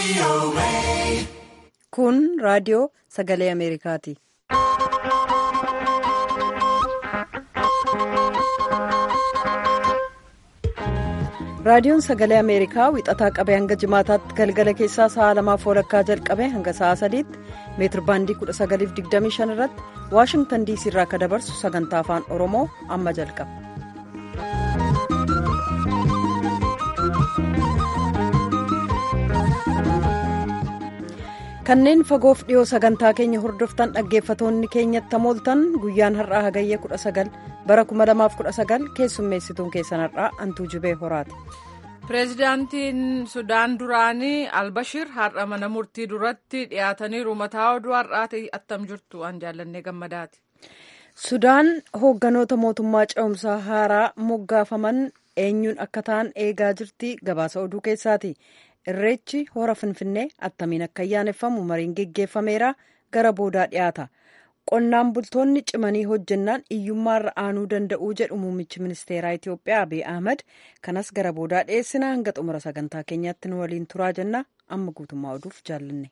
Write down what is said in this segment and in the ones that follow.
Kun raadiyoo sagalee Ameerikaati. Raadiyoon sagalee Ameerikaa wixataa qabee hanga jimaataatti galgala keessaa sa'a lamaaf walakkaa jalqabee hanga sa'a sadiitti meetir baandii 1925 irratti Waashingtan diisii irraa akka dabarsu sagantaa afaan Oromoo amma jalqaba. kanneen fagoof dhiyoo sagantaa keenya hordoftan dhaggeeffatoonni keenyatti hamooltan guyyaan har'aa hagayya 19 bara 2019 keessummeessituun keessan har'aa antuu jibee horaati. pireezidaantiin sudaan duraanii albashir har'a mana murtii duratti dhiyaataniiru mataa oduu har'aati attam jirtu an jaallannee gammadaati. sudaan hoogganoota mootummaa ce'umsaa haaraa moggaafaman eenyuun akka ta'an eegaa jirti gabaasa oduu keessaati. irreechi hora finfinnee attamiin akka ayyaaneffamu mariin geggeeffameera gara boodaa dhiyaata qonnaan bultoonni cimanii hojjennaan iyyummaarra aanuu danda'uu jedhu muummichi ministeeraa itiyoophiyaa abiy ahmad kanas gara boodaa dhiyeessina hanga xumura sagantaa keenyaatti nu waliin turaa jenna amma guutummaa oduuf jaallanne.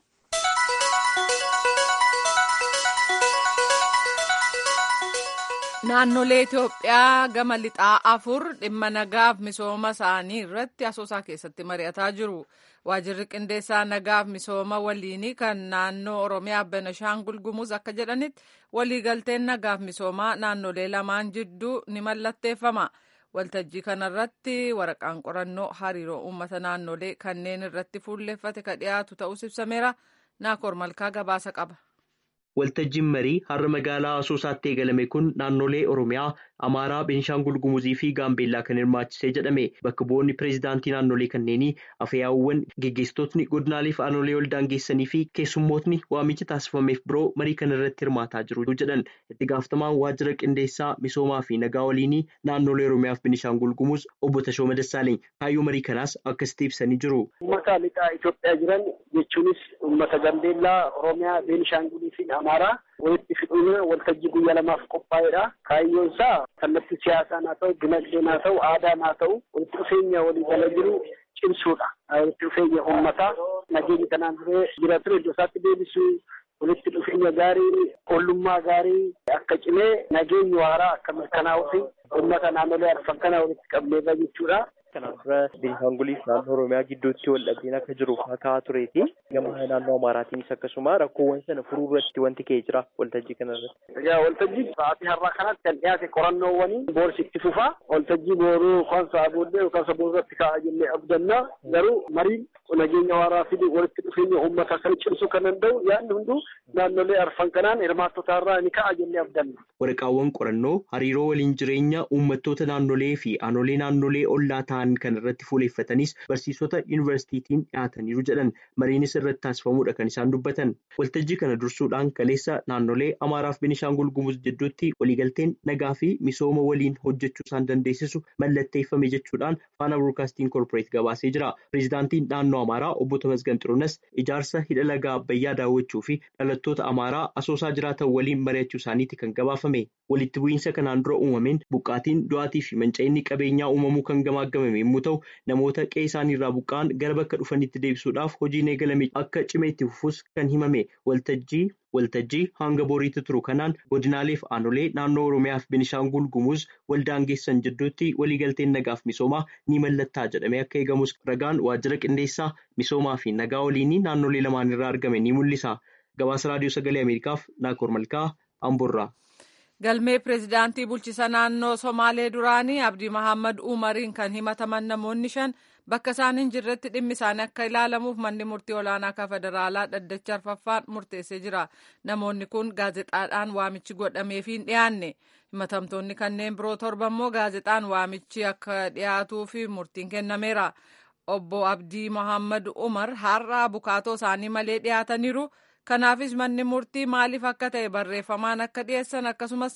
naannolee itiyoophiyaa gama lixaa afur dhimma nagaaf misooma isaanii irratti asoosaa keessatti mari'ataa jiru waajirri qindeessaa nagaaf misooma waliinii kan naannoo oromiyaa benashaangul gumuz akka jedhanitti waliigalteen nagaaf misoomaa naannolee lamaan jidduu ni mallatteeffama waltajjii kanarratti waraqaan qorannoo hariiroo uummata naannolee kanneen irratti fuulleffate ka dhiyaatu ta'us ibsameera naakoor malkaa gabaasa qaba. Waltajjiin marii har'a magaalaa Asoosaatti eegalame kun naannolee Oromiyaa, Amaaraa, Beenshaangul Gumuzii fi Gaambeellaa kan hirmaachisee jedhame. Bakka bu'oonni pireezidaantii naannolee kanneenii afyaa'uuwwan geggeessitootni godinaalee fi aanolee ol daangeessanii fi keessummootni waamicha taasifameef biroo marii kana irratti hirmaataa jiru jedhan. Itti gaafatamaan waajjira qindeessaa misoomaa fi nagaa waliinii naannolee Oromiyaa fi Beenshaangul Gumuz obbo Tashoo Madassaaleny kaayyoo marii kanaas akkasitti ibsanii jiru. Uummata lixaa Itoophiyaa jiran jechuunis uummata Gaambeellaa, Oromiyaa, Beenshaangulii fi Amaaraa walitti fiduun waltajjii guyyaa lamaaf qophaa'edha. Kaayyoon isaa kallattii siyaasaan haa ta'u, dinagdeen haa ta'u, aadaan haa ta'u, walitti dhufeenya walii jala jiru cimsuudha. Walitti dhufeenya uummataa nageenyi kanaan duree jira ture iddoo isaatti deebisuu walitti dhufeenya gaarii, ollummaa gaarii akka cimee nageenyi waaraa akka mirkanaa'uu fi uummata naannolee arfan kana walitti qabneerra jechuudha. Kanaan dura Beenshaanguliif naannoo Oromiyaa gidduutti wal dhabdeen akka jiru kaa'aa tureeti. Gama naannoo Amaaraatiinis akkasuma rakkoowwan sana furuu irratti wanti ka'ee jira waltajjii kana irratti. Egaa waltajjii sa'aatii har'aa kanatti kan dhiyaate qorannoowwanii boorsi itti fufaa. Waltajjii booruu yookaan sa'a booddee yookaan sa'a boorratti kaa'a jennee abdanna. Garuu mariin nageenya waaraa fidu walitti dhufeenya uummataa kan cimsuu kan danda'u yaadni hunduu naannolee arfan kanaan hirmaattota irraa ni ka'a jennee abdanna. Waraqaawwan qorannoo hariiroo waliin jireenya uummattoota naannolee fi aanolee naannolee ollaa ta'an kan irratti fuuleeffatanis barsiisota yuunivarsiitiitiin dhiyaataniiru jedhan mariinis irratti taasifamuudha kan isaan dubbatan. Waltajjii kana dursuudhaan kaleessa naannolee Amaaraa fi Benishaangul Gumuz jidduutti waliigalteen nagaa fi misooma waliin hojjechuu isaan dandeessisu mallatteeffame jechuudhaan faana broodkaastiin koorporeet gabaasee jira. Pireezidaantiin naannoo Amaaraa obbo Tamasgan Xiruunas ijaarsa hidha lagaa Abbayyaa daawwachuu fi dhalattoota Amaaraa asoosaa jiraatan waliin mari'achuu isaaniiti kan gabaafame. Walitti bu'iinsa kanaan dura uumameen buqqaatiin du'aatii fi manca'inni qabeenyaa uumamuu kan gamaagamame yommuu ta'u namoota qe'ee isaanii irraa buqqa'an gara bakka dhufanitti deebisuudhaaf hojiin eegalame akka cimee itti fufus kan himame waltajjii waltajjii hanga boriitti turu kanaan godinaalee fi aanolee naannoo oromiyaa fi benishaangul gumuz waldaangeessan jidduutti waliigalteen nagaaf misoomaa ni mallattaa jedhamee akka eegamus ragaan waajjira qindeessaa misoomaa fi nagaa waliinii naannolee lamaan irraa argame ni mul'isa gabaasa raadiyoo sagalee ameerikaaf naakoor malkaa amborraa. galmee pireezidaantii bulchisa naannoo somaalee duraanii abdii mahammad umariin kan himataman namoonni shan bakka isaan hin jirretti dhimmi isaanii akka ilaalamuuf manni murtii olaanaa akka federaalaa dhaddacha arfaffaan murteessee jira namoonni kun gaazexaadhaan waamichi godhameef hin dhiyaanne himatamtoonni kanneen biroo torba immoo gaazexaan waamichi akka dhiyaatuu fi murtiin kennameera obbo abdii mahammad umar har'a bukaatoo isaanii malee dhiyaataniiru. kanaafis manni murtii maaliif akka ta'e barreeffamaan akka dhiyeessan akkasumas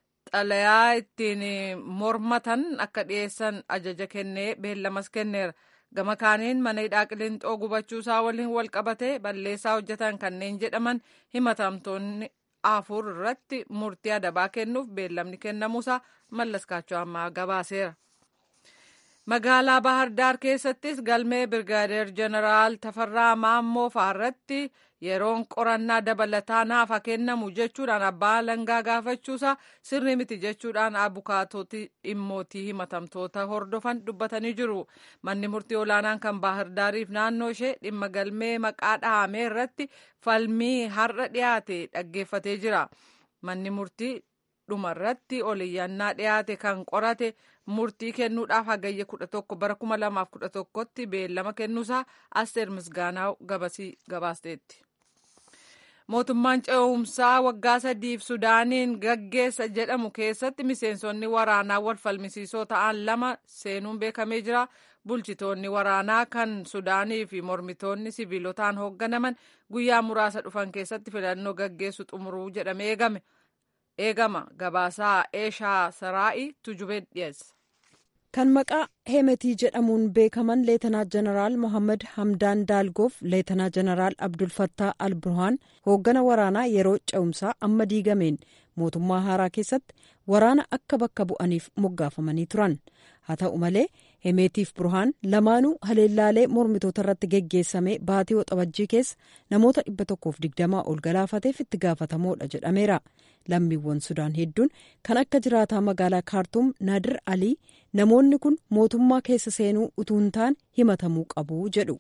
xalayaa ittiin mormatan akka dhiyeessan ajaja kennee beellamas kenneera gama kaaniin mana hidhaa qilinxoo gubachuusaa waliin wal qabatee balleessaa hojjetan kanneen jedhaman himatamtoonni afur irratti murtii adabaa kennuuf beellamni kennamuusaa mallaskaachoo ammaa gabaaseera. magaalaa bahardaar keessattis galmee birgaadeer jeneraal tafarraa maammoo fa'aarratti yeroon qorannaa dabalataa naaf kennamu jechuudhaan abbaa alangaa gaafachuusaa sirrii miti jechuudhaan abukaatoti dhimmootii himatamtoota hordofan dubbatanii jiru manni murtii olaanaan kan baahirdaariif naannoo ishee dhimma galmee maqaa dhahamee irratti falmii har'a dhiyaate dhaggeeffatee jira manni murtii dhumarratti oliyyannaa dhiyaate kan qorate murtii kennuudhaaf hagayya kudha tokko bara kuma lamaaf kudha tokkotti beellama kennuusaa asteer misgaanaa gabasii gabaasteetti. mootummaan ce'umsaa waggaa sadiif sudaaniin gaggeessa jedhamu keessatti miseensonni waraanaa wal falmisiisoo ta'an lama seenuun beekamee jira bulchitoonni waraanaa kan sudaanii fi mormitoonni siviilotaan hoogganaman guyyaa muraasa dhufan keessatti filannoo gaggeessu xumuruu jedhamee eegame eegama gabaasaa eeshaa saraa'i tujubee dhiyeessa. kan maqaa hemetii jedhamuun beekaman leetanaa jeneraal mohammad hamdaan daalgoof leetanaa jeneraal abdulfattaa alburhaan hooggana waraanaa yeroo ce'umsaa amma diigameen mootummaa haaraa keessatti waraana akka bakka bu'aniif moggaafamanii turan haa ta'u malee hemeetiif burhaan lamaanuu haleellaalee mormitoota irratti geggeessame baatii waxabajjii keessa namoota dhibba tokkoof digdamaa ol galaafateef itti gaafatamoodha jedhameera lammiiwwan sudaan hedduun kan akka jiraataa magaalaa kaartuum naadir alii namoonni kun mootummaa keessa seenuu utuu hin taane himatamuu qabu jedhu.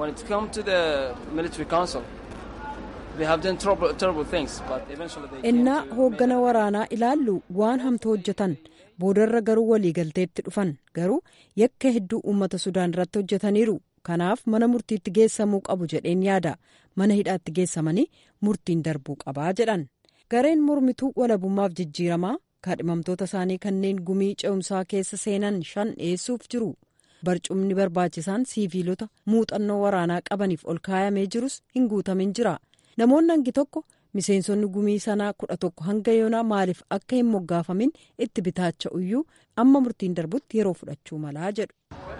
innaa hooggana waraanaa ilaallu waan hamtuu hojjetan boodarra garuu waliigalteetti dhufan garuu yakka hedduu uummata sudaan irratti hojjetaniiru kanaaf mana murtiitti geessamuu qabu jedheen yaada mana hidhaatti geessamanii murtiin darbuu qabaa jedhan gareen mormituu walabummaaf jijjiiramaa kaadhimamtoota isaanii kanneen gumii ce'umsaa keessa seenan shan dhiyeessuuf jiru barcumni barbaachisaan siiviilota muuxannoo waraanaa qabaniif ol kaayamee jirus hin guutamin jira namoonni hangi tokko miseensonni gumii sanaa kudha tokko hanga yoonaa maaliif akka hin moggaafamin itti bitaacha iyyuu amma murtiin darbutti yeroo fudhachuu malaa jedhu.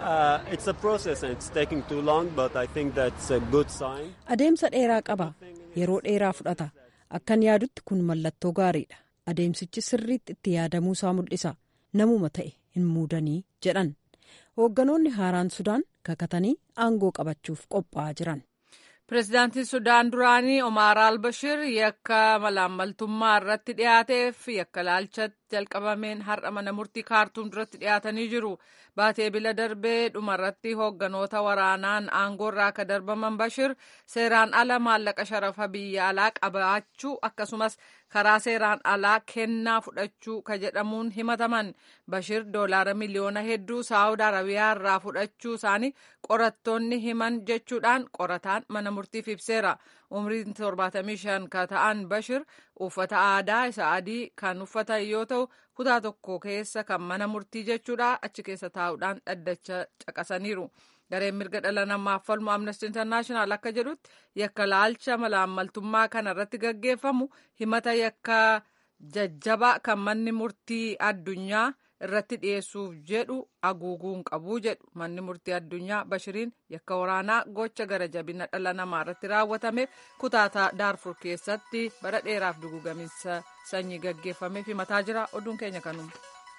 adeemsa dheeraa qaba yeroo dheeraa fudhata akkan yaadutti kun mallattoo gaariidha adeemsichi sirriitti itti yaadamuu isaa mul'isa namuma ta'e hin muudanii jedhan hoogganoonni haaraan sudaan kakatanii aangoo qabachuuf qophaa'aa jiran. pireezidaantiin sudaan duraanii omaar albashir yakka malaammaltummaa irratti dhiyaateef yakka laalcha jalqabameen har'a mana murtii kaartuum duratti dhiyaatanii jiru baatee bila darbee dhumarratti hoogganoota waraanaan aangoorraa akka darbaman bashir seeraan ala maallaqa sharafa biyya alaa qabaachuu akkasumas karaa seeraan alaa kennaa fudhachuu ka jedhamuun himataman bashir doolaara miliyoona hedduu saawud arabiyaa irraa fudhachuu isaanii qorattoonni himan jechuudhaan qorataan mana murtiif ibseera umriin 75 ka ta'an bashir uffata aadaa isa adii kan uffatan yoo ta'u kutaa tokko keessa kan mana murtii jechuudha achi keessa taa'uudhaan dhaddacha caqasaniiru gareen mirga dhala namaaf falmu amnesty international akka jedhutti yakka laalcha malaammaltummaa kana irratti gaggeeffamu himata yakka jajjabaa kan manni murtii addunyaa irratti dhiyeessuuf jedhu haguuguun qabu jedhu manni murtii addunyaa bashiriin yakka waraanaa gocha gara jabina dhala namaa irratti raawwatameef kutaa daarfur keessatti bara dheeraaf dugugaminsa sanyii gaggeeffameef himataa jira oduun keenya kanuma.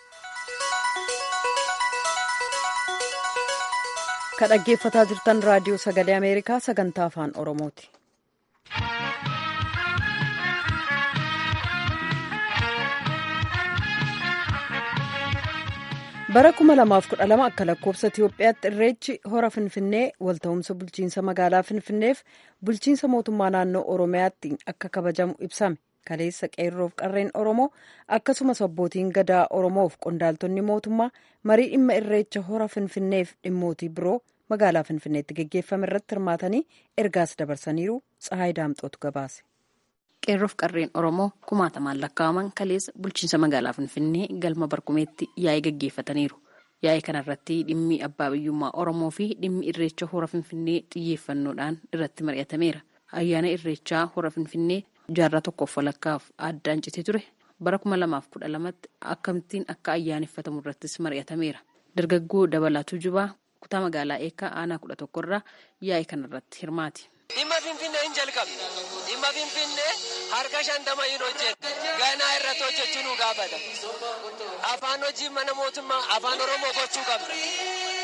ka dhaggeeffataa jirtan raadiyoo sagalee ameerikaa sagantaa afaan oromooti. bara 2012 akka lakkoofsa itiyoophiyaatti irreechi hora finfinnee walta'umsa bulchiinsa magaalaa finfinneef bulchiinsa mootummaa naannoo oromiyaatti akka kabajamu ibsame kaleessa qeerroof qarreen oromoo akkasumas abbootiin gadaa oromoof qondaaltonni mootummaa marii dhimma irreecha hora finfinneef dhimmootii biroo magaalaa finfinneetti geggeeffame irratti hirmaatanii ergaas dabarsaniiru tsahaay daamxootu gabaase. qeerroof qarreen oromoo kumaatamaan lakkaa'aman kaleessa bulchiinsa magaalaa finfinnee galma barkumeetti yaa'ii gaggeeffataniiru yaa'ii kanarratti dhimmi abbaa biyyummaa oromoo fi dhimmi irreecha hora finfinnee xiyyeeffannoodhaan irratti mari'atameera ayyaana irreechaa hora finfinnee jaarraa tokkoof walakkaaf addaan citee ture bara kuma lamaaf kudha lamatti akkamittiin akka ayyaaneffatamu irrattis mari'atameera dargaggoo dabalatuu jubaa kutaa magaalaa eekkaa aanaa kudha tokkorraa yaa'ii kanarratti hirmaati. dhimma finfinnee hin jalqabne dhimma finfinnee harka shantama hin hojjenne ganaa irratti hojjechuu nu gaafata afaan hojii mana mootummaa afaan oromoo gochuu qabna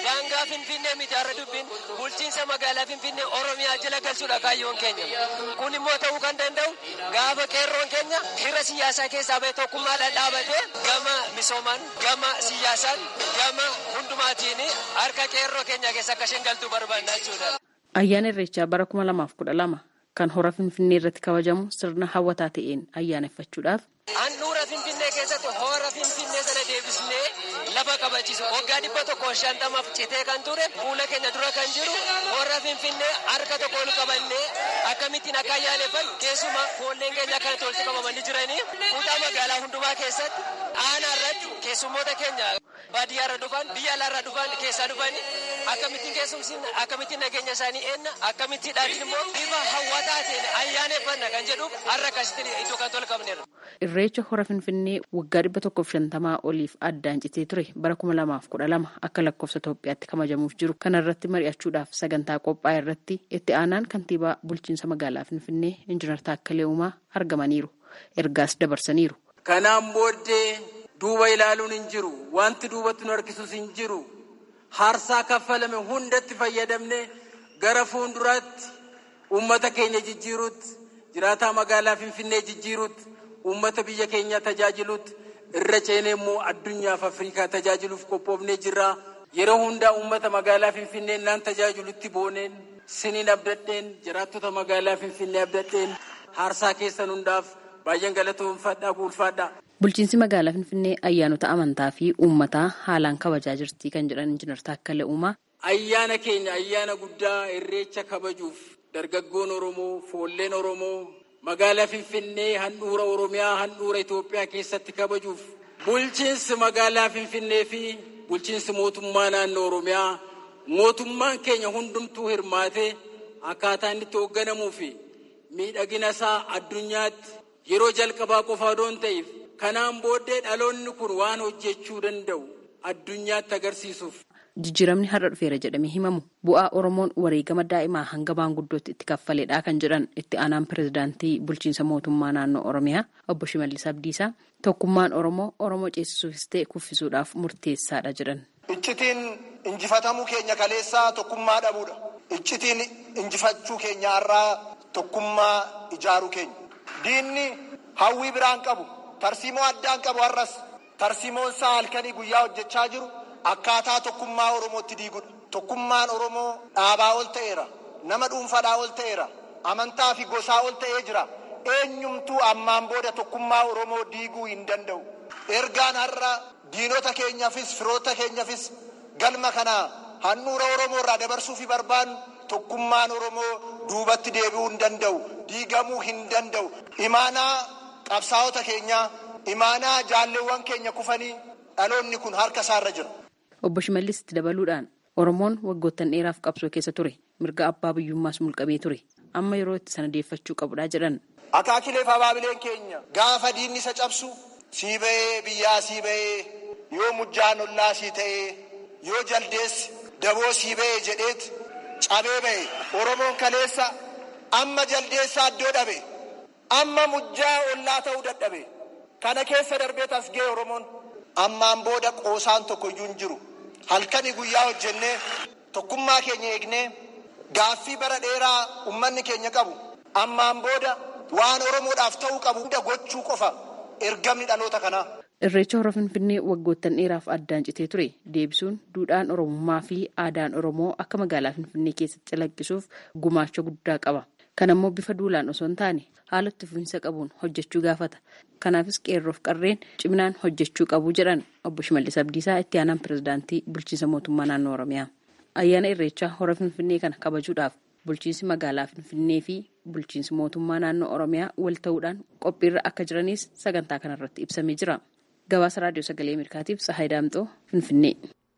daangaa finfinnee miti har'a dubbiin bulchiinsa magaalaa finfinnee oromiyaa jala galchuudha kaayyoon keenya kun immoo ta'uu kan danda'u gaafa qeerroon keenya hira siyaasaa keessaa ba'e tokkummaadhaan dhaabatee gama misoomaan gama siyaasaan gama hundumaatiin harka qeerroo keenya keessa akka isheen galtuu barbaadna jechuudha. Ayyaana Irreechaa bara kuma lamaaf kudha lama kan hora Finfinnee irratti kabajamu sirna hawwataa ta'een ayyaaneffachuudhaaf. Handhuura Finfinnee keessatti hora Finfinnee sana deebisnee lafa kabachiisu waggaa dhibba tokko shantamaaf citee kan ture fuula keenya dura kan jiru hora Finfinnee harka tokko ol qabannee akkamittiin akka ayyaaneffan keessumaa foolleen keenya akkanatti walitti qabamanii jiranii kutaa magaalaa hundumaa keessatti aanaa irratti keessummoota keenya baadiyyaarra dhufan biyya alaarra dhufan keessaa dhufan akkamittiin keessumsiifna akkamittiin nageenya isaanii eenna akkamittiin dhaatiin immoo bifa hawwataa ta'een ayyaaneffanna kan jedhuuf har'a akkasitti iddoo kan tol qabneerra. Irreecha hora Finfinnee waggaa dhibba tokkoof shantamaa oliif addaan citee ture bara kuma lamaaf kudha lama akka lakkoofsa Itoophiyaatti kabajamuuf jiru kana irratti mari'achuudhaaf sagantaa qophaa'e irratti itti aanaan kantiibaa bulchiinsa magaalaa Finfinnee Injiinar Taakkalee Uumaa argamaniiru. Ergaas dabarsaniiru. Kanaan booddee duuba ilaaluun hin jiru. Wanti duubatti nu harkisus hin jiru. Harsaa kaffalame hundatti fayyadamne gara fuulduraatti uummata keenya jijjiiruutti jiraataa magaalaa Finfinnee jijjiiruutti uummata biyya keenya tajaajiluutti irra ceenee immoo addunyaaf Afrikaa tajaajiluuf qophoofnee jirra. Yeroo hundaa uummata magaalaa Finfinnee naan tajaajilutti booneen siniin abdadheen jiraattota magaalaa Finfinnee abdadheen harsaa keessan hundaaf baay'een galatoomfadhaa ulfaadhaa. Bulchiinsi magaalaa Finfinnee ayyaanota amantaa fi uummataa haalaan kabajaa jirti kan jedhan Injiinar Taakkalee Uumaa. Ayyaana keenya ayyaana guddaa irreecha kabajuuf dargaggoon Oromoo, foolleen Oromoo magaalaa Finfinnee handhuura Oromiyaa handhuura Itoophiyaa keessatti kabajuuf bulchiinsi magaalaa Finfinnee fi bulchiinsi mootummaa naannoo Oromiyaa mootummaan keenya hundumtuu hirmaatee akkaataa inni itti hoogganamuu fi miidhagina isaa addunyaatti yeroo jalqabaa qofa odoo hin ta'in kanaan booddee dhaloonni kun waan hojjechuu danda'u addunyaatti agarsiisuuf. Jijjiiramni har'a dhufeera jedhamee himamu bu'aa Oromoon wareegama daa'imaa hanga maanguddootti itti kaffaleedha kan jedhan itti aanaan pirezidaantii bulchiinsa mootummaa naannoo Oromiyaa obbo Shimallis Abdiisaa tokkummaan Oromoo Oromoo ceesisuufis ta'e kuffisuudhaaf murteessaadha jedhan. Iccitiin injifatamuu keenya kaleessaa tokkummaa dhabuudha. Iccitiin injifachuu keenya har'aa tokkummaa ijaaruu keenya. Diinni hawwii biraan qabu tarsiimoo addaan qabu har'as tarsiimoon isaa halkanii guyyaa hojjechaa jiru. Akkaataa tokkummaa Oromootti diigudha. Tokkummaan Oromoo dhaabaa ol ta'eera. Nama dhuunfaadhaa ol ta'eera. Amantaa fi gosaa ol ta'ee jira. Eenyumtuu ammaan booda tokkummaa Oromoo diiguu hin danda'u. Ergaan har'a diinota keenyaafis firoota keenyaafis galma kana handhuura Oromoo irraa dabarsuu fi barbaannu tokkummaan Oromoo duubatti deebi'uu hin danda'u. Diigamuu hin danda'u. Imaanaa qabsaa'ota keenyaa, imaanaa jaalleewwan keenya kufanii dhaloonni kun harka isaarra jira. Obbo Shimallis itti dabaluudhaan Oromoon waggoottan dheeraaf qabsoo keessa ture. Mirga abbaa biyyummaas mulqamee ture. Amma yeroo itti sana deeffachuu qabudha jedhan. Akaakileef abaabileen keenya gaafa diinni isa cabsu sii ba'ee biyyaa sii ba'ee yoo mujjaan ollaa sii ta'ee yoo jaldeessi daboo sii ba'ee jedheet cabee ba'e. Oromoon kaleessa amma jaldeessaa iddoo dhabe. Amma mujjaa ollaa ta'uu dadhabe. Kana keessa darbee tas ga'e Oromoon. Ammaan booda qoosaan tokko iyyuu hin jiru. Halkanii guyyaa hojjennee tokkummaa keenya eegnee gaaffii bara dheeraa uummanni keenya qabu. Ammaan booda waan Oromoodhaaf ta'uu qabu hunda gochuu qofa ergamni dhaloota kanaa. Irreecha hora Finfinnee waggoottan dheeraaf addaan citee ture deebisuun duudhaan Oromummaa fi aadaan Oromoo akka magaalaa Finfinnee keessatti calaqqisuuf gumaacha guddaa qaba. Kan ammoo bifa duulaan osoo hin taane haala itti fufinsa qabuun hojjechuu gaafata. Kanaafis qeerroof qarreen ciminaan hojjechuu qabu jedhan obbo Shimallis Abdiisaa itti aanaan pirezidaantii bulchiinsa mootummaa naannoo Oromiyaa. Ayyaana Irreechaa hora Finfinnee kana kabajuudhaaf bulchiinsi magaalaa Finfinnee fi bulchiinsi mootummaa naannoo Oromiyaa wal ta'uudhaan qophiirra akka jiranis sagantaa kanarratti ibsamee jira. Gabaasa Raadiyoo Sagalee Ameerikaatiif Sahaay Daamxoo Finfinnee.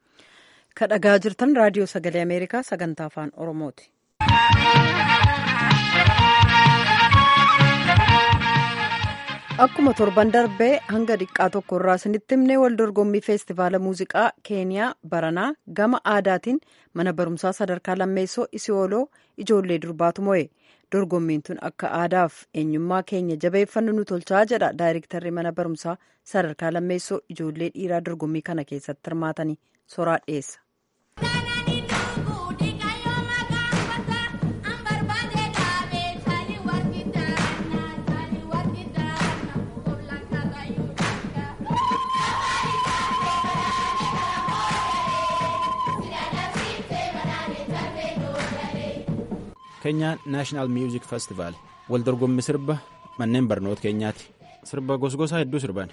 Kan dhagaa jirtan Raadiyoo Sagalee Ameerikaa sagantaa afaan Oromooti. Akkuma torban darbee hanga xiqqaa tokko irraa isinitti himnee wal dorgommii feestivaala muuziqaa keeniyaa baranaa gama aadaatiin mana barumsaa sadarkaa lammeessoo isiyooloo ijoollee durbaatu mo'e dorgommiin tun akka aadaaf eenyummaa keenya jabeeffannu nu tolchaa jedha daayirektarri mana barumsaa sadarkaa lammeessoo ijoollee dhiiraa dorgommii kana keessatti hirmaatanii soraa dhiyeessa. keenyaa naashinaal miuzik festivaal wal dorgommii sirba manneen barnoota keenyaati sirba gosgosaa hedduu sirban.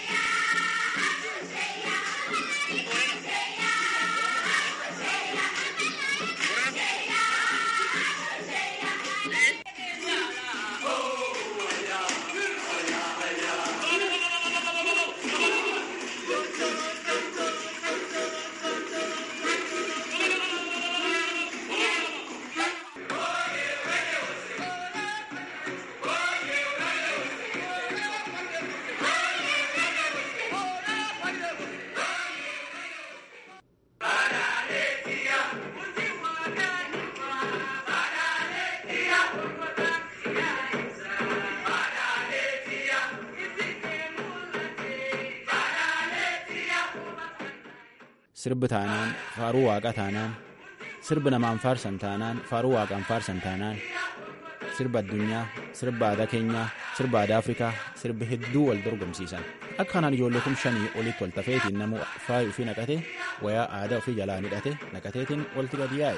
sirbi taanaan faaruu waaqa taanaan sirbi namaan faarsan taanaan faaruu waaqaan faarsan taanaan sirba addunyaa sirba aadaa keenyaa sirba aadaa afrikaa sirbi hedduu wal dorgomsiisan akka kanaan ijoollee kum shanii olitti wal tafeetiin namuu faayi ofii naqate wayaa aadaa ofii jalaa hidhate naqateetiin walti gadi yaa'e.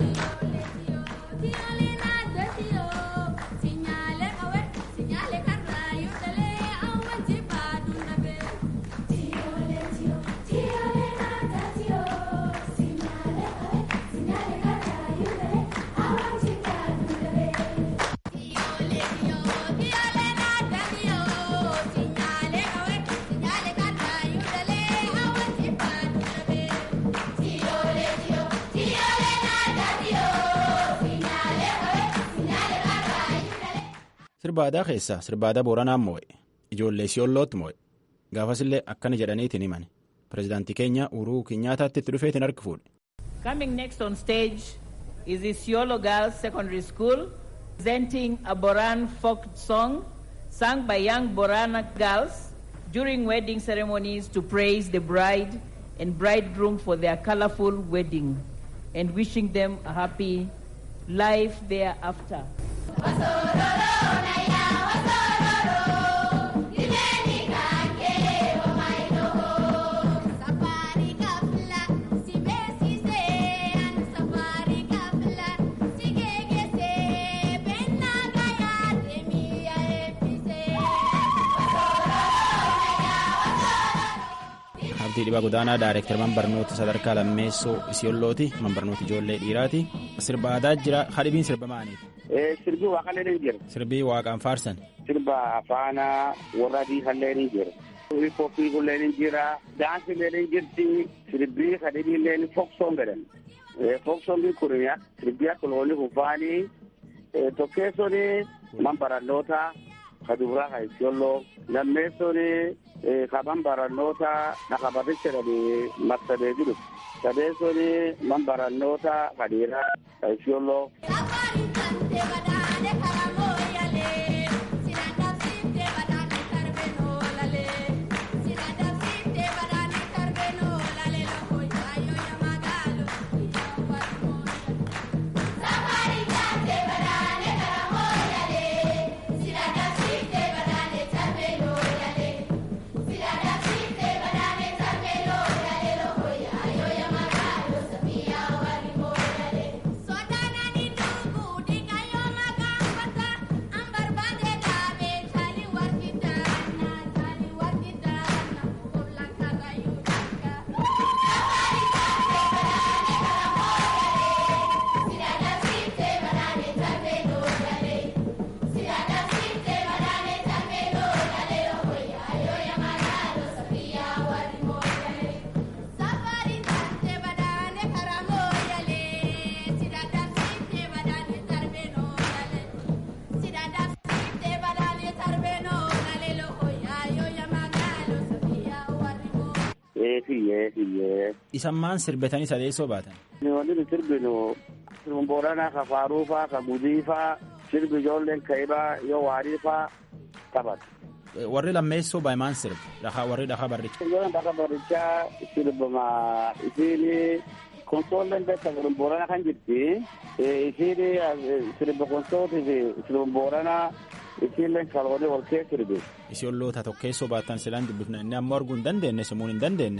sirba aadaa keessaa sirba aadaa booranaan moo'e ijoollee siyollootti moo'e gaafasillee akkana jedhaniitiin himan pirezidaantii keenya uruu kinyaataatti itti dhufeetiin harki fuudhe. Coming next on stage is Isiolo Girls Secondary School presenting a Boran folk song sung by young Borana girls during wedding ceremonies to praise the bride and bridegroom for their colorful wedding and wishing them a happy life thereafter. Abdii Dhibaa Godaanaa Daayireektar Manbarnoota Sadarkaa Lammeessoo Isiyoollooti. Manbarnoota Ijoollee Dhiiraati. Sirba aadaa jira. Hadhibiin sirba maaliiti? Sirbi waaqallee ni jira. Sirbii waaqaan faarsan. Sirba afaana warra adiisallee ni jira. Hiphooppii kullee ni jira. Daansillee ni jirti. Sirbii hadhibiillee ni foksoon jedhan. Foksoon kun sirbii akka loonii kufaanii tokkeessoon manbarannoota kadubraa ka Isiyolloo lammeessoon kaban barannoota dhaqabaticha dhali marsadee jiru sadeessoni man barannoota kadhiira isiyolloo Isammaan sirbetanii sadeessoo baatan. Wanti nu sirbinu sirbi booranaa ka faaruu faa ka gudii faa sirbi ijoolleen kaibaa yoo waarii faa taphatu. Warri lammeessoo baa'imaan sirba warri dhakaa barrichaa. Ijoolleen dhakaa barrichaa sirbama isiin konsoolleen beekta sirbi booranaa kan jirti. Isiin sirba konsootii fi sirbi booranaa isiillee kaloonii wal kee sirbi. Isiolloota tokkeessoo baatan silaan dubbifna inni ammoo arguu hin dandeenye simuun hin dandeenye.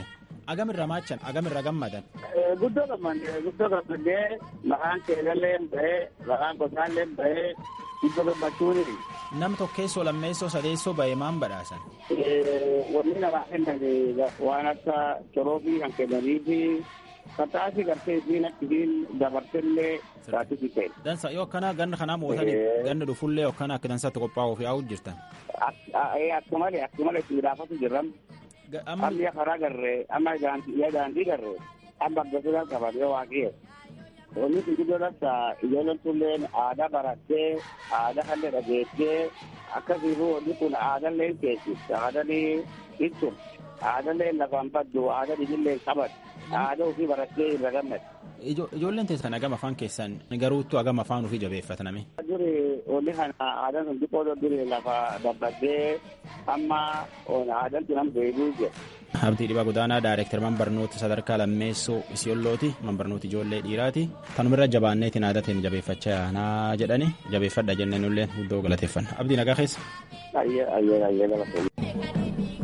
agamirra maachan agamirra gammadan. Guddoo gammadee guddoo gammadee maqaan keelallee bahee maqaan qotaallee bahee guddoo gammachuuni. Nam tokkeessoo lammeessoo sadeessoo bahee maan badhaasan. Wanni namaa kennan waan akka coroobii kan kennanii fi kataasi gartee isiin akkisiin dabartellee taatisi ta'e. Dansa yoo akkana ganna kanaa mootanii ganna dhufullee akkana akka dansaatti qophaa'uuf yaa'u jirtan. Akkumalee akkumalee itti midhaafatu jirran. Amma karaa garree amma daandii garree amma aggasuudhaan qabatee waaqee. Wanni kun iddoo dhasa ijoolleen tulleen aadaa barattee aadaa kallee dhageessee akkasiifuu wanni kun aadaallee keessi aadaallee ibsu aadaallee lafaan baddu aadaa dhibillee qabatu. aadaa ofii barattee irra gammadu. Ijoolleen teessan agama afaan keessan garuuttu agama afaan ofii jabeeffataname. Duri wanni kana aadaan sun xiqqoo duri lafa dabbaddee amma aadaan sun amma deebi'uu jira. Abdii Dhibaa Godaanaa Daayireektar Manbarnoota Sadarkaa Lammeessoo Isiyoollooti Manbarnooti Ijoollee Dhiiraati. Kanumirra jabaanneetiin aadateen jabeeffachaa yaanaa jedhani jabeeffadha jenneen illee guddoo galateeffanna. Abdii nagaa keessa. Ayyee ayyee ayyee galateeffanna.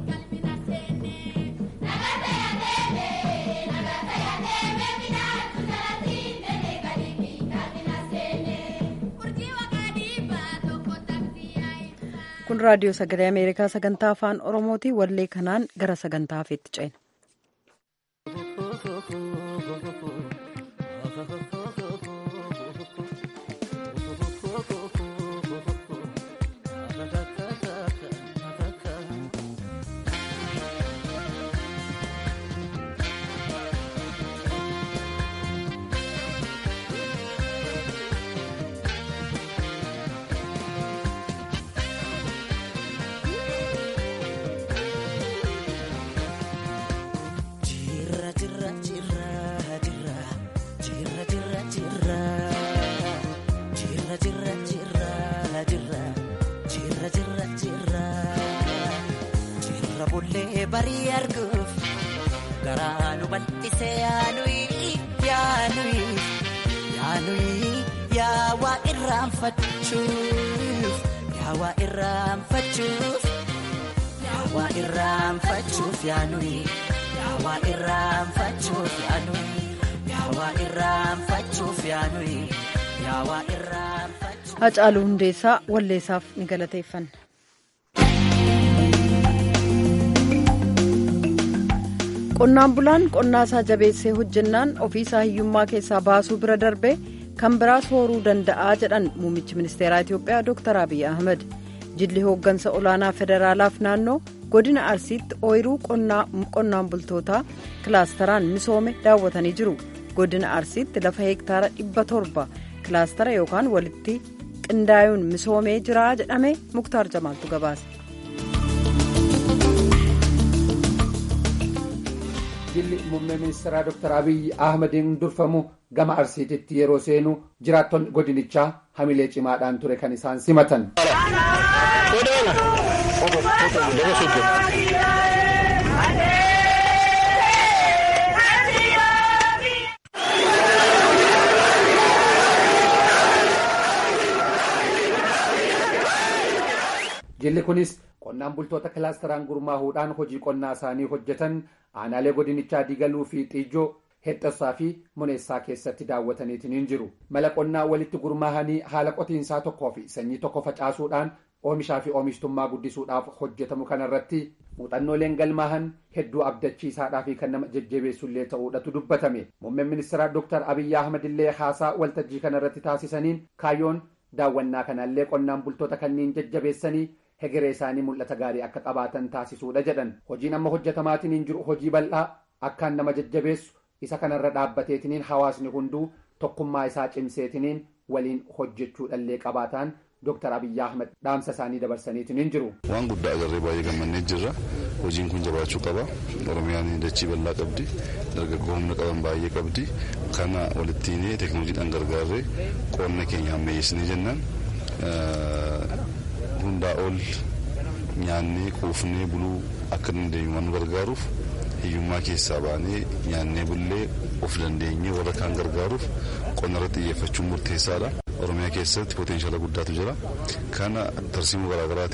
kun raadiyoo sagalee ameerikaa sagantaa afaan oromooti wallee kanaan gara sagantaa hafeetti ceena. barii arguuf garaa nu bal'isee yaanuyi yaanuyi yaanuyi yaawaa irraanfachuuf yaawaa irraanfachuuf yaawaa irraanfachuuf yaanuyi yaawaa irraanfachuuf yaanuyi yaawaa irraanfachuuf yaanuyi yaawaa irraanfachuuf. Hacaaluu Hundeessaa walleessaaf ni galateeffanna. qonnaan bulaan qonnaa isaa jabeessee hojjennaan ofiisaa hiyyummaa keessaa baasuu bira darbee kan biraas horuu danda'aa jedhan muummichi ministeeraa itiyoophiyaa dr abiy ahmed jilli hooggansa olaanaa federaalaaf naannoo godina arsiitti ooyiruu qonnaan bultootaa kilaasteraan misoome daawwatanii jiru godina arsiitti lafa heektaara dhibba torba kilaastera yookaan walitti qindaa'uun misoomee jira jedhame muktaar jamaaltu gabaase. jilli muummee ministeeraa dr abiyyi ahmediin durfamu gama arsiititti yeroo seenu jiraattonni godinichaa hamilee cimaadhaan ture kan isaan simatan. jilli kunis qonnaan bultoota kilaasteraan gurmaahuudhaan hojii qonnaa isaanii hojjetan aanaalee godinichaa diigaluu fi xiijoo hexxassaa fi muneessaa keessatti daawwataniitiin jiru mala qonnaa walitti gurmaahanii haala qotiinsaa tokkoo fi sanyii tokko facaasuudhaan oomishaa fi oomishtummaa guddisuudhaaf hojjetamu kanarratti muuxannooleen galmaahan hedduu abdachiisaadhaa fi kan nama jajjabeessullee ta'uudhatu dubbatame muummeen ministeeraa dr abiyyi ahmedillee haasaa waltajjii kanarratti taasisaniin kaayyoon daawwannaa kanallee qonnaan bultoota kanniin jajjabeessanii hegeree isaanii mul'ata gaarii akka qabaatan taasisuudha jedhan hojiin amma hojjetamaatiin jiru hojii bal'aa akkaan nama jajjabeessu isa kanarra dhaabbateetiniin hawaasni hunduu tokkummaa isaa cimseetiniin waliin hojjechuudhallee qabaataan Dr. Abiyyi Ahmed dhaamsa isaanii dabarsaniitiin jiru. Waan guddaa agarree baay'ee gammannee jirra. Hojiin kun jabaachuu qaba. Oromiyaan dachii bal'aa qabdi. Dargaggoo humna qaban baay'ee qabdi. Kana walittiinee teekinooloojiidhaan gargaarree qonna keenya ammayyeessinee jennaan hundaa ol nyaannee quufnee buluu akka dandeenyu waan nu gargaaruuf hiyyummaa keessaa baanee nyaannee bullee of dandeenyee warra kaan gargaaruuf qonna irratti xiyyeeffachuun murteessaadha. Oromiyaa keessatti potenshaala guddaatu jira. Kana tarsiimoo garaagaraatiin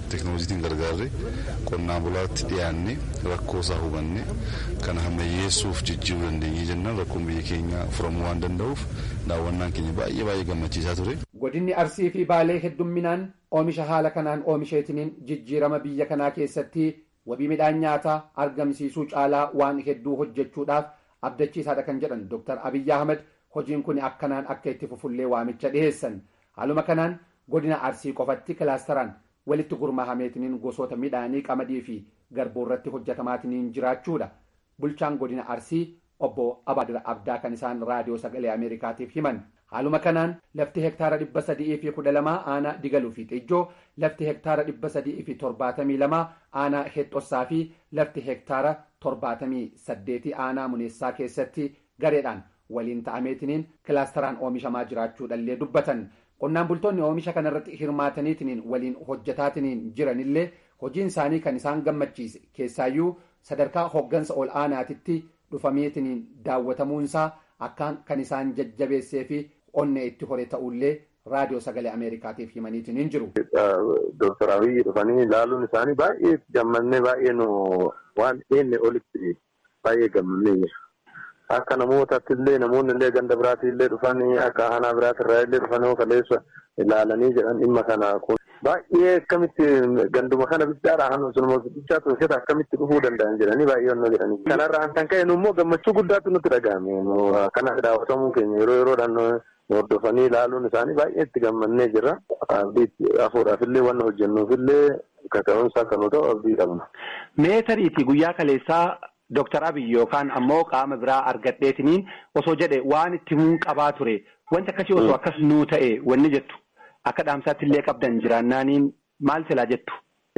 teekinooloojiitiin gargaarree qonnaan bulaatti dhiyaannee rakkoo isaa hubanne kana hammayyeessuuf jijjiiruu dandeenyee jennaan rakkoon biyya keenya furamuu waan danda'uuf daawwannaan keenya baay'ee baay'ee gammachiisaa ture. Godinni Arsii fi Baalee heddumminaan oomisha haala kanaan oomisheetiniin jijjiirama biyya kanaa keessatti wabii midhaan nyaataa argamsiisuu caalaa waan hedduu hojjechuudhaaf abdachiisaadha kan jedhan Dr. Abiyyi Ahmed hojiin kun akkanaan akka itti fufullee waamicha dhiheessan. Haaluma kanaan godina Arsii qofatti kilaasteraan walitti gurmaahameetiniin gosoota midhaanii qamadii fi garbuu irratti hojjetamaatiniin jiraachuudha. Bulchaan godina Arsii obbo Abaadir Abdaa kan isaan raadiyoo sagalee Ameerikaatiif himan. Haaluma kanaan lafti hektaara dhibba sadii fi kudha lamaa aanaa digaluu fi xijjoo lafti hektaara dhibba sadii fi torbaatamii lamaa aanaa hexxossaa fi lafti hektaara torbaatamii saddeetii aanaa muneessaa keessatti gareedhaan waliin ta'ameetiniin kilaasteraan oomishamaa jiraachuudhallee dubbatan. Qonnaan bultoonni oomisha kanarratti hirmaataniitiniin waliin hojjetaatiniin jiranillee hojiin isaanii kan isaan gammachiise keessaayyuu sadarkaa hoggansa ol aanaatitti dhufameetiniin daawwatamuunsaa akkaan kan isaan jajjabeessee fi onnee itti hore ta'ullee raadiyoo sagalee ameerikaatiif himaniitiin hin jiru. Dooktar Abiyyi dhufanii ilaaluun isaanii baay'ee gammannee baay'ee nu waan dhiyeenne olitti baay'ee gammannee jira. Akka namootaatti illee namoonni illee ganda biraatti illee dhufanii akka aanaa biraatti irraa illee dhufanii kaleessa ilaalanii jedhan dhimma kana kun baay'ee akkamitti ganduma kana bichaadha hannu sunuma bichaa tolchata akkamitti dhufuu danda'an jedhanii baay'ee onnoo jedhanii. Kanarraa kan ka'e immoo gammachuu guddaatu nutti dhaga'ame. Kana daawwatamuu keenya yeroo yeroodhaan hordofanii ilaaluun isaanii baay'ee itti gammannee jira. Afuudhaaf illee waan hojjennuuf illee kaka'umsa akka nu ta'u abdii qabna. Meetarii fi guyyaa kaleessaa Dooktar Abiy yookaan ammoo qaama biraa argadheetiniin osoo jedhe waan itti himuun qabaa ture wanti akkasii osoo akkas nuu ta'e wanni jettu akka dhaamsaatti illee qabdan jiraannaaniin maal silaa jettu.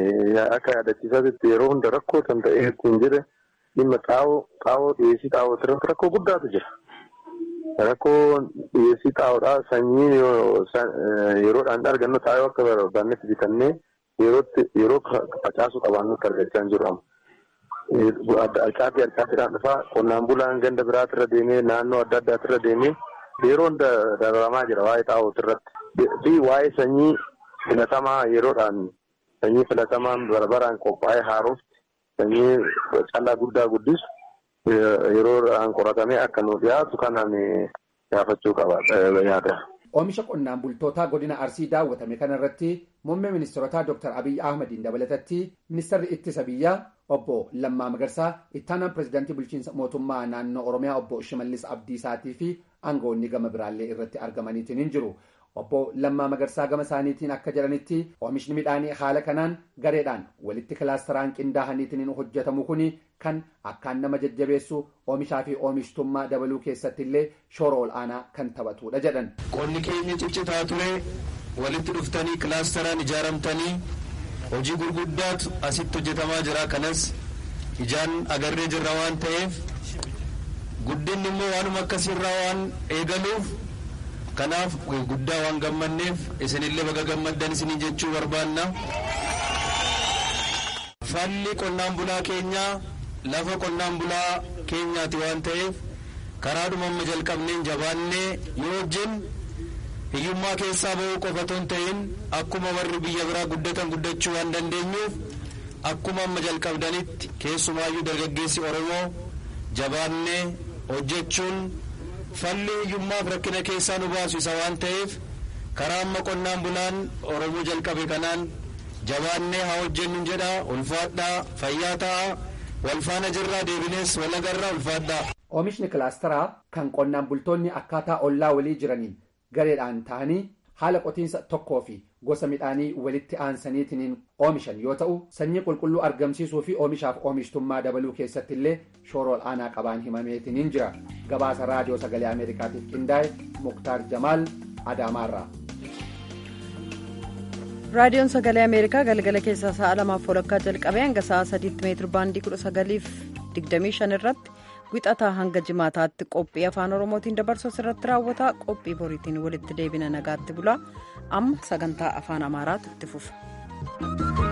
Akka yaadachiisaatti yeroo hunda rakkoo kan ta'e ittiin jire dhimma xaa'oo xaa'oo dhiyeessii xaa'oo irratti rakkoo guddaatu jira. Rakkoo dhiyeessii xaa'oodhaa sanyii yeroodhaan argannu xaa'oo akka barbaannetti bitannee yeroo facaasuu qabaannutti argachaa hin jiru. Alcaatii alcaatiidhaan dhufaa qonnaan bulaan ganda biraatti irra deemee naannoo adda addaatti irra deemee yeroon dararamaa jira waa'ee xaa'ooti irratti. Fi waa'ee sanyii filatamaa yeroodhaan sanyii filatamaan barbaraan qophaa'ee haarofti sanyii callaa guddaa guddisu yeroodhaan qoratamee akka nu dhiyaatu kanaan gaafachuu qaba yaada. Oomisha qonnaan bultootaa godina Arsii daawwatame kanarratti muummee ministeerotaa Dr. Abiyyi Ahmadiin dabalatatti ministeerri ittisa biyyaa obbo Lammaa Magarsaa ittaanaan pirezidaantii bulchiinsa mootummaa naannoo Oromiyaa obbo Shimallis Abdiisaatii fi aangawoonni gama biraallee irratti argamaniitiin hin jiru. Obbo Lammaa Magarsaa gama isaaniitiin akka jedhanitti oomishni midhaanii haala kanaan gareedhaan walitti kilaasteraan qindaa'aniitiin hojjetamu kuni kan akkaan nama jajjabeessu oomishaa fi oomishtummaa dabaluu keessatti illee shoora ol aanaa kan taphatudha jedhan. Qonni keenya ciccitaa ture walitti dhuftanii kilaasteraan ijaaramtanii hojii gurguddaatu asitti hojjetamaa jira kanas ijaan agarree jirra waan ta'eef guddinni immoo waanuma akkasiirraa waan eegaluuf kanaaf guddaa waan gammanneef isinillee baga gammaddan isinii jechuu barbaanna. Falli qonnaan bulaa keenyaa lafa qonnaan bulaa keenyaati waan ta'eef karaadhuma amma jalqabneen jabaannee yoo hojjennu hiyyummaa keessaa bahuu qofa otoo hin ta'in akkuma warri biyya biraa guddatan guddachuu waan dandeenyuuf akkuma amma jalqabdanitti keessumaayyuu dargaggeessi Oromoo jabaannee hojjechuun falli hiyyummaaf rakkina keessaa nu baasu isa waan ta'eef karaa amma qonnaan bulaan Oromoo jalqabe kanaan jabaannee haa hojjennu jedha ulfaadhaa fayyaa ta'a walfaana jirraa deebinees walagarraa ulfaadhaa. Oomishni kilaasteraa kan qonnaan bultoonni akkaataa ollaa walii jiraniin gareedhaan ta'anii haala qotiinsa tokkoo fi gosa midhaanii walitti aansaniitiin oomishan yoo ta'u sanyii qulqulluu argamsiisuu fi oomishaaf oomishtummaa dabaluu keessatti illee shoora ol aanaa qabaan himameetiin jira gabaasa raadiyoo sagalee ameerikaatiif qindaa'e muktaar jamaal adaamaarraa. raadiyoon sagalee ameerikaa galgala keessaa sa'a lamaaf walakkaa jalqabee hanga sa'a sadiitti meetir baandii kudha sagaliif digdamii shan irratti wixataa hanga jimaataatti qophii afaan oromootiin dabarsu irratti raawwata qophii boriitiin walitti deebina nagaatti bulaa amma sagantaa afaan amaaraatu itti fufa.